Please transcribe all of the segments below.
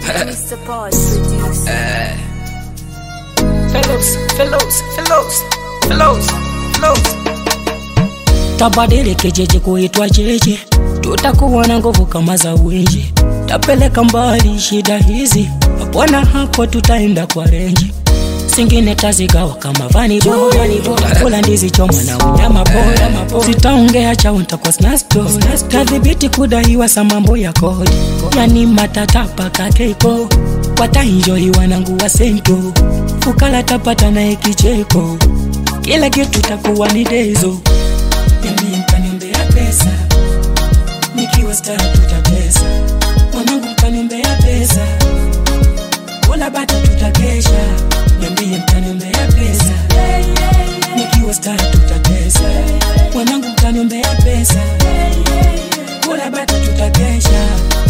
Mr. Boss producer. Fellows, fellows, fellows, fellows, fellows. tabadili kijiji kuitwa jeje, tutakuwa na nguvu kama za winji, tapeleka mbali shida hizi, bwana hapo tutaenda kwa renji singine tazigawa kama vani kula ndizi choma na unyama bora sitaongea chao ntakuwa snasto tadhibiti kudaiwa sa mambo ya kodi yani matatapa kakeiko watainjoi wanangu wa sento fukala tapata naye kicheko kila kitu takuwa ni dezo Niambie mtaniombea pesa nikiwa star tutatesa mwanangu mtaniombea pesa kula bata tutakesha niambie mtaniombea pesa nikiwa star tutatesa mwanangu mtaniombea pesa kula bata tutakesha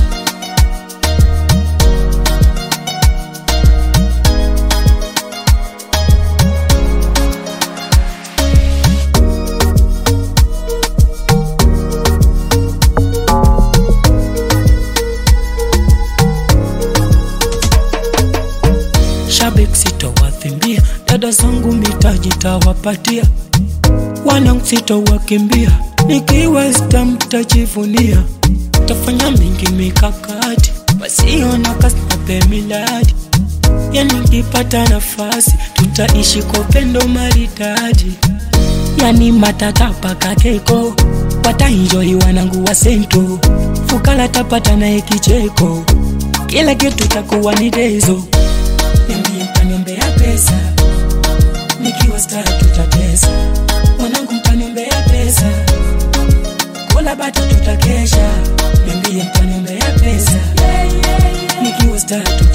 shabik sitowathimbia dada zangu mitaji tawapatia wanangu sitowakimbia nikiwa stam tajivunia tafanya mingi mikakati wasiona kasnape miladi yani nikipata nafasi tutaishi kwa upendo maridadi yani matatapa kakeko watainjoi wanangu wa sento fukala tapata naye kicheko kila kitu takuwa ni dezo niambie mtaniombea pesa nikiwa star tutatesa mwanangu mtaniombea pesa kula bata tutakesha niambie mtaniombea pesa nikiwa star tutatesa